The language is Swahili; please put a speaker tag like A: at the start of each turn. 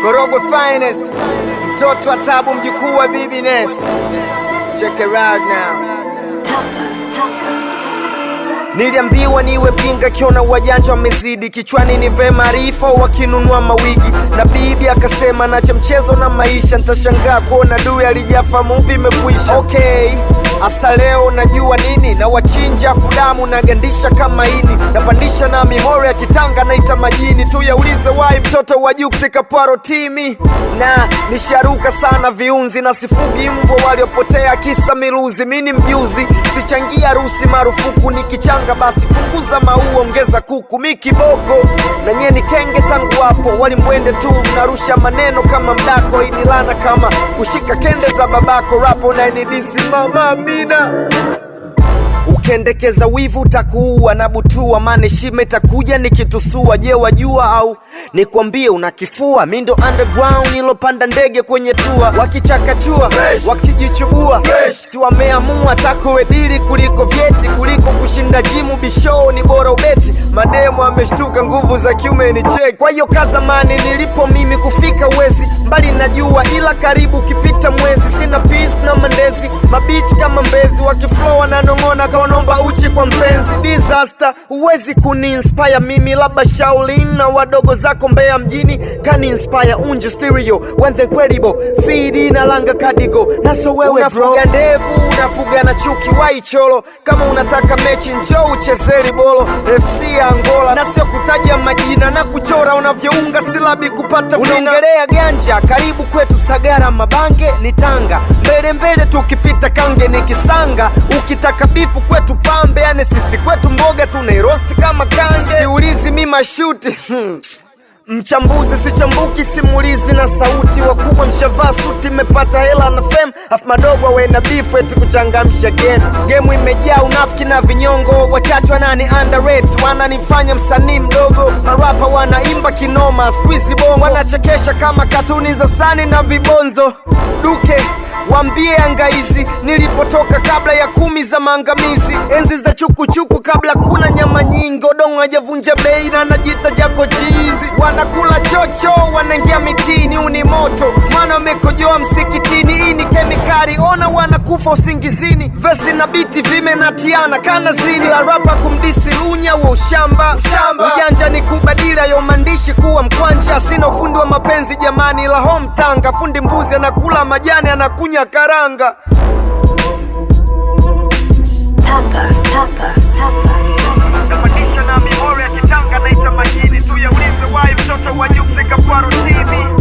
A: Korogwe finest, mtoto wa tabu, mjukuu wa Bibi Ness. Check it out now. Niliambiwa niwe mjinga kiona wajanja wamezidi kichwani nive maarifa wakinunua mawigi na bibi akasema nacha mchezo na maisha nitashangaa kuona dui alijafa muvi imekwisha okay asa leo najua nini na wachinja fudamu nagandisha kama ini napandisha na mimori ya kitanga naita majini tu yaulize wai mtoto wa juksi kapwaro timi na nisharuka sana viunzi na sifugi mbwa waliopotea kisa miluzi mini mjuzi sichangia harusi marufuku nikichanga basi punguza maua ongeza kuku mi kiboko na nyie ni kenge tangu hapo walimwende tu mnarusha maneno kama mdako inilana kama kushika kende za babako rapo nainidisi mama amina ukiendekeza wivu utakuua na butua maana shime itakuja nikitusua je wajua au nikwambie unakifua mi ndo underground ilopanda ndege kwenye tua wakichakachua wakijichubua si wameamua takuwedili kuliko vyeti kuliko kushinda jimu bishoo ni bora ubeti mademu ameshtuka nguvu za kiume ni cheki kwa hiyo kazamani nilipo mimi kufika uwezi mbali najua ila karibu ukipita mwezi sina peace na mandezi mabichi kama mbezi wakiflow wananong'ona kaonomba uchi kwa mpenzi disaster huwezi kuniinspire mimi labda shaulin na wadogo zako mbea mjini kani inspire unje stereo when the credible feed na langa kadigo naso wewe unafuga ndevu unafuga na chuki waicholo kama unataka mechi njoo uchezeri bolo fc ya angola na sio kutaja majina na kuchora unavyounga silabi kupata unaongelea ganja karibu kwetu sagara mabange ni tanga mbele mbele tukipita kange ni kisanga ukitaka bifu kwetu pambe yani sisi kwetu mboga tunairosti kama kange siulizi mi mashuti hmm. Mchambuzi sichambuki, simulizi na sauti. Wakubwa mshavaa suti, mmepata hela na fame, afu madogo awe na beef eti kuchangamsha game. Game imejaa unafiki na vinyongo, wachache wanani underrate, wananifanya msanii mdogo. Marapa wanaimba kinoma, squeeze bongo, wanachekesha kama katuni za sani na vibonzo. Duke Wambie angaizi nilipotoka kabla ya kumi za maangamizi, enzi za chukuchuku kabla kuna nyama nyingi, odongo hajavunja bei na najita jako chizi. Wanakula chocho, wanaingia mitini, uni moto maana wamekojoa msikitini. Hii ni kemikali, ona wanakufa usingizini. Vesi na biti vimenatiana kana zini, la rapa kumdisi lunya wa ushamba. Ujanja ni kubadili hayo maandishi kuwa mkwanja. Sina ufundi wa mapenzi jamani, la home tanga. Fundi mbuzi anakula majani, anakunya karanga.
B: Papa, papa, papa.
A: Napandisha na mimori ya kitanga naita majini tu yaulize wai mtoto wa Jux Kapwaro TV